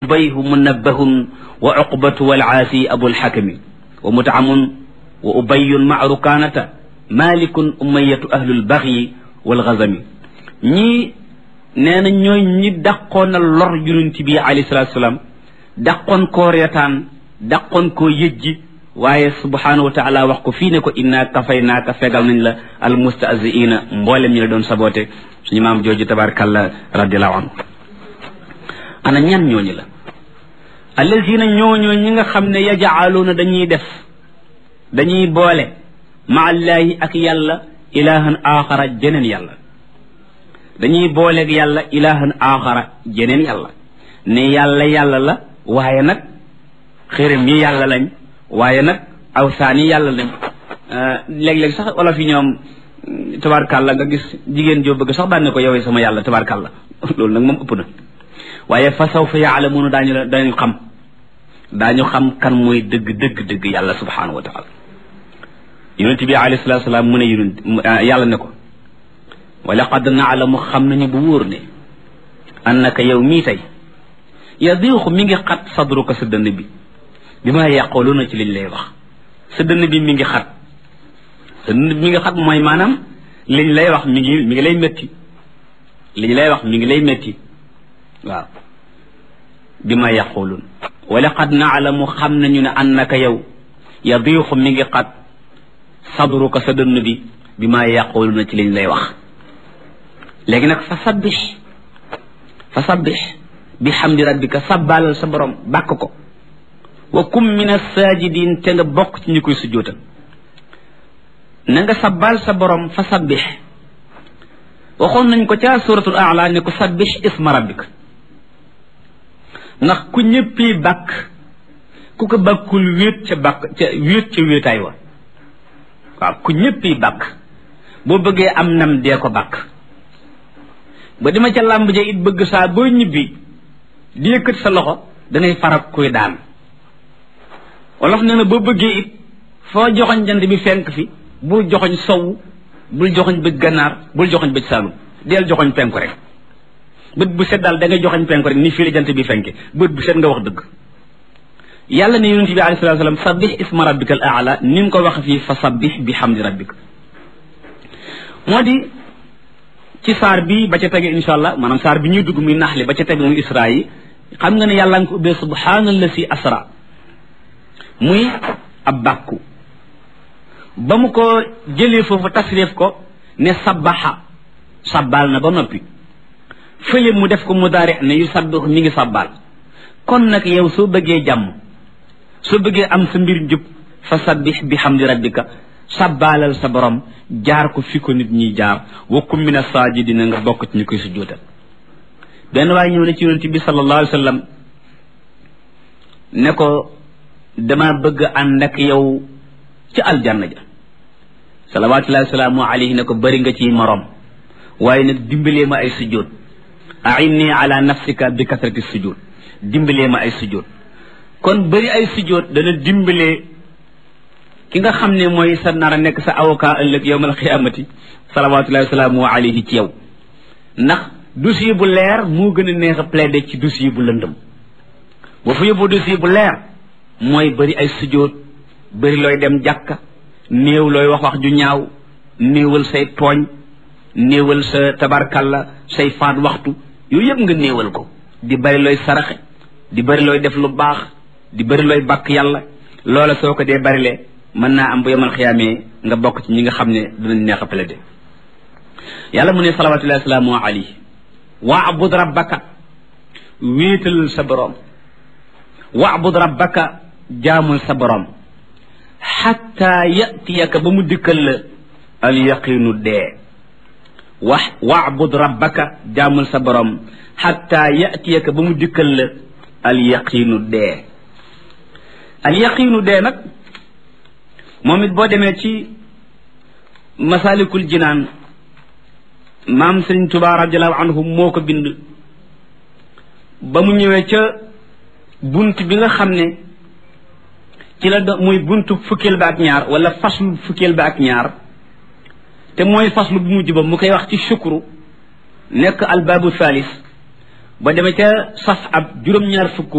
zubayhu munabbahun wa uqbatu walcaasi abulxakami wa mutcamun wa ubayun maa rukaanata malikun umayatu ahlulbaxyi walgazami ñii nee na ñooy ñi dàqoon a lor yonent bi alayhi salaatu salaam dàqoon koo reetaan dàqoon koo yëjji waaye subhanahu wa taala wax ko fii ne ko inna kafaynaaka fegal nañ la al mustahziina mboolem ñi la doon saboote suñu maam jooju tabarakallah radiallahu anhu ana ñan ñooñu la allazina ñooñoo ñi nga xam ne yajaaluuna dañuy def dañuy boole ma allaahi ak yàlla ilahan axara jeneen yàlla dañuy booleeg yàlla ilahan axara jeneen yàlla ne yàlla yàlla la waaye nag xërëm yi yàlla lañ waaye nag awsaan yi yàlla lañ léeg-léeg sax wala fi ñoom tabarkàlla nga gis jigéen joo bëgg sax daan ne ko yowee sama yàlla tabarkàlla loolu nag moom ëpp na waaye fa sawfa yaalamuuna daañu la daañu xam daañu xam kan mooy dëgg dëgg dëgg yàlla subhanahu wa taala yonent bi alayhi salatu salaam mu ne yonent yàlla ne ko wa laqad naalamu xam nañu bu wóor ne annaka yow mii tey yadiixu mi ngi xat sadruka sa dënn bi bi ma yàqooluna ci liñ lay wax sa dënn bi mi ngi xat sa dënn bi mi ngi xat mooy maanaam liñ lay wax mi ngi mi ngi lay métti liñ lay wax mi ngi lay métti waaw bi ma yàqoolun wa laqad naalamu xam nañu ne annaka yow yadiixu mi ngi xat sadruka sa dënn bi bi ma yàqooluna ci liñ lay wax léegi nag fa sabbix fa sabbix bi xamdi rabbika sabbaalal sa borom bàkk ko wa kum min assaajidin te nga bokk ci ñi koy sujjootal na nga sabbaal sa borom fa sabbix waxoon nañ ko ca suratul aala ne ko sabbix isma rabbika ndax ku ñëppi bàkk ku ko bàkkul wéet ca bàkk ca wéet ca wéetaay wa waaw ku ñëppi bàkk boo bëggee am nam dee ko bàkk ba dima ca làmb ja it bëgg saa boo ñibbi di yëkkat sa loxo danay farak kuy daan wolof nee na boo bëggee it foo joxoñ jant bi fenk fi bul joxoñ sow bul joxoñ bëj gànnaar bul joxoñ bëj saalum deel joxoñ penku rek bët bu set daal da ngay joxoñ penku rek ni fii la jant bi fenke bët bu set nga wax dëgg yàlla ne yonent bi alayhi salaatu salaam sabbih isma rabbika al aala ni mu ko wax fii fa sabbih bi hamdi rabbika moo di ci saar bi ba ca tege insha allah maanaam saar bi ñuy dugg muy naxli ba ca tege muy isra yi xam nga ne yàlla nga ko ubbee subhaanallasi asra muy ab bàkku ba mu ko jëlee foofu tasrif ko ne sabbaxa sabbaal na ba noppi fële mu def ko mudaari ne yu sabbix mi ngi sabbaal kon nag yow soo bëggee jàmm soo bëggee am sa mbir njub fa sabbix bi hamdi rabbika sabbaalal sa borom jaar ko fi ko nit ñi jaar wa kum min as-saajidina nga bokk ci ñu koy sujjóotal benn waaye ñëw ne ci yonent bi sallallahu alayhi wa sallam ne ko dama bëgg ànd ak yow ci aljanna ja salawatullahi wasalaamu alayhi ne ko bëri nga ci morom waaye nag dimbalee ma ay sujjóot ainni ala nafsika bi kasrati sujjóot dimbalee ma ay sujjóot kon bëri ay sujjóot dana dimbalee ki nga xam ne mooy sa nar a nekk sa avocat ëllëg yowmal xiyaamati salawatullahi wasalaamu alayhi ci yow ndax dossier bu leer moo gën a neex a plaider ci dossier bu lëndëm boo fa yóbboo dossier bu leer mooy bëri ay sujjóot bëri looy dem jàkka néew looy wax wax ju ñaaw néewal say tooñ néewal sa tabarkalla say faat waxtu yooyu yëpp nga néewal ko di bëri looy saraxe di bëri looy def lu baax di bëri looy bàkk yàlla loola soo ko dee bërile mën naa am bu yemal xiyaamee nga bokk ci ñi nga xam ne dinañ neex a plaider yàlla mu ne salawatullahi wasalaamu alayhi waabud rabbaka wéetal sa boroom waabud rabbaka jaamul sa boroom xatta yatiyaka ba mu dikkal la al yaqinu dee wax waabud rabbaka jaamul sa boroom xatta yatiyaka ba mu dikkal la al yaqinu dee al yaqinu dee nag moom it boo demee ci masalikul jinaan maam sëriñ Tuubaa radiallahu anhu moo ko bind ba mu ñëwee ca bunt bi nga xam ne ci la do muy buntu fukkeel ba ak ñaar wala faslu fukkeel ba ak ñaar te mooy faslu bu mujj ba mu koy wax ci shukru nekk albaabu thalis ba demee ca saf ab juróom-ñaar fukk